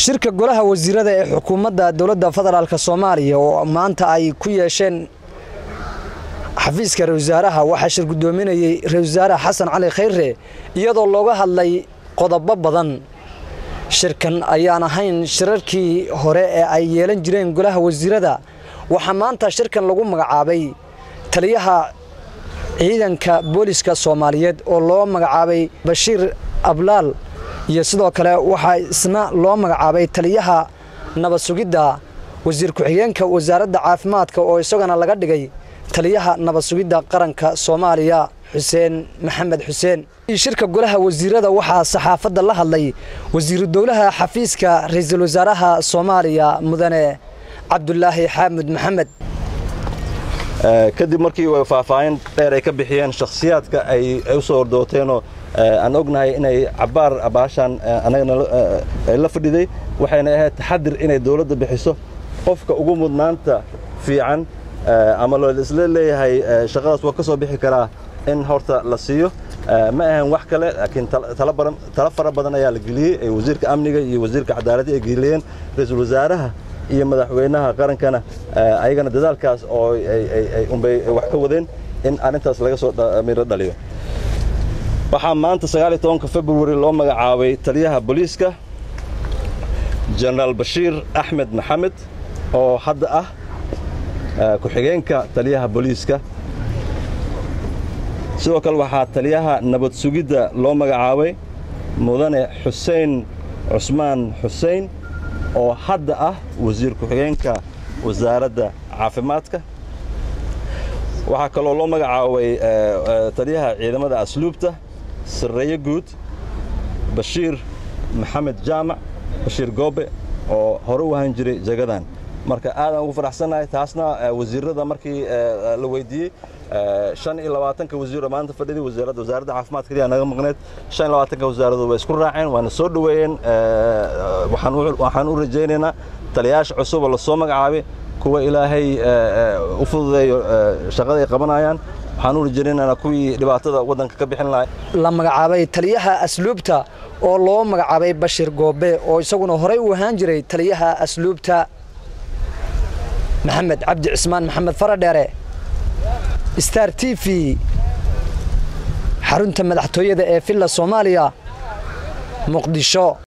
shirka golaha wasiirada ee xukuumadda dowladda federaalk soomaaliya oo maanta ay ku yeesheen xafiiska ra wasaaraha waxaa shir guddoominayey ra-isul wasaare xasan cali khayre iyadoo looga hadlay qodobo badan shirkan ayaan ahayn shirarkii hore ee ay yeelan jireen golaha wasiirada waxaa maanta shirkan lagu magacaabay taliyaha ciidanka booliska soomaaliyeed oo loo magacaabay bashiir ablaal iyo sidoo kale waxaa isna loo magacaabay taliyaha nabad sugidda wasiir ku-xigeenka wasaaradda caafimaadka oo isagana laga dhigay taliyaha nabad sugidda qaranka soomaaliya xuseen maxamed xuseen shirka golaha wasiirada waxaa saxaafadda la hadlay wasiiru dowlaha xafiiska ra-iisul wasaaraha soomaaliya mudane cabdulaahi xaamud maxamed kadib markii faahfaahin dheer ay ka bixiyeen shakhsiyaadka ay u soo ordooteenoo aan ognahay inay cabbaar baashaan anagana la fadhiday waxayna ahayd taxadir inay dawladda bixiso qofka ugu mudnaanta fiican ama loo isla leeyahay shaqadaas waa ka soo bixi karaa in horta la siiyo ma ahan wax kale laakiin tala fara badan ayaa la geliyey ee wasiirka amniga iyo wasiirka cadaaladda ay geliyeen ra-iisul wasaaraha iyo madaxweynaha qarankana ayagana dadaalkaas oo unbay wax ka wadeen in arrintaas laga soo miro dhaliyo waxaa maanta sagaaliyo tobanka februari loo magacaabay taliyaha booliiska jenaraal bashiir axmed maxamed oo hadda ah ku-xigeenka taliyaha booliiska sidoo kale waxaa taliyaha nabad sugidda loo magacaabay mudane xuseen cusmaan xuseen oo hadda ah wasiir ku-xigeenka wasaaradda caafimaadka waxaa kaloo loo magacaabay taliyaha ciidamada asluubta sarreeye guud bashiir maxamed jaamac bashiir goobe oo hore u ahaan jiray jagadan marka aadaan ugu faraxsannahay taasna wasiirada markii la weydiiyey shan iyo labaatanka wasiiro maanta fadhiday wasaaradda wasaaradda caafimaadka kaliya naga maqneed shan iyo labaatanka wasaaradood way isku raaceen waana soo dhoweeyeen waxaan u rajaynaynaa taliyayaasha cusub oo lasoo magacaabay kuwa ilaahay u fududeeyo shaqada ay qabanayaan waxaan u rajaynaynaa kuwii dhibaatada waddanka ka bixin lahay la magacaabay taliyaha asluubta oo loo magacaabay bashir goobe oo isaguna horey u ahaan jiray taliyaha asluubta maxamed cabdi cismaan maxamed faradheere star t v xarunta madaxtooyada ee villa soomaaliya muqdisho